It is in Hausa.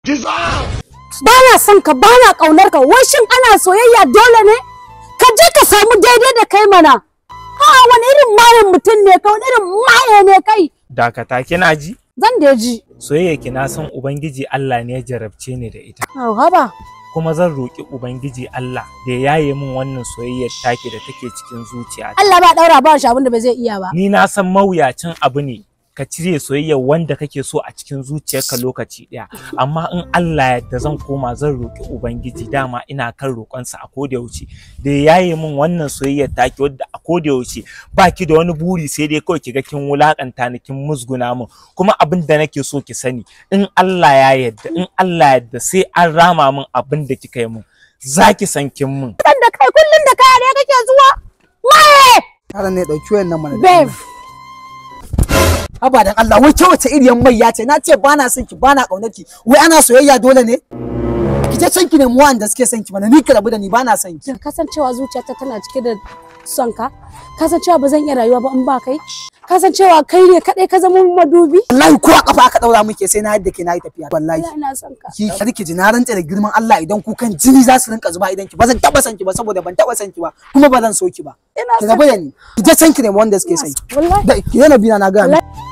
ba na son ka ba na ƙaunar ka wai shin ana soyayya dole ne ka je ka samu daidai da kai mana ha wani irin mayan mutum ne ka wani irin maye ne kai dakata kina ji zan da ji soyayya ki na san ubangiji Allah ne ya jarabce ni da ita Au, haba kuma zan roki ubangiji Allah da ya yaye min wannan soyayyar taki da take cikin zuciya Allah ba daura ba shi abin da ba zai iya ba ni na san mawuyacin abu ne ka cire soyayyar wanda kake so a cikin zuciyarka lokaci ɗaya amma in Allah yadda zan koma zan roki ubangiji dama ina kan roƙonsa a koda yaushe da ya yaye min wannan soyayyar taki wadda a koda yaushe baki da wani buri sai dai kawai kiga kin wulakanta ni kin musguna min kuma abin da nake so ki sani in Allah ya yadda in Allah yadda sai an rama min abin da kika yi min zaki san kin min dan da kai kullun da kaya ne kake zuwa maye Yaron ne ɗauki wayan nan mana. da babe Allah. Haba dan Allah wai ke wace iriyan mai ya ce na ce ba na son ki ba na ƙaunar ki wai ana soyayya dole ne? Ki je can ki nemi wanda suke son ki mana ni ka rabu da ni ba na son ki. kasancewa zuciyata tana cike da son ka kasancewa ba zan iya rayuwa ba in ba kai kasancewa kai ne kadai ka zama madubi Wallahi ko a kafa aka daura muke sai na yadda ke na yi tafiya. Wallahi. Allah ina son ka Ki rike ji na rantsa da girman Allah idan kukan jini za su rinka zuba idan ki ba zan taba son ki ba saboda ban taba son ki ba kuma ba zan so ki ba. ina Ki son rabu da ni. Ki je can ki nemi wanda suke son ki. wallahi Da ki yana bina na ga. wallahi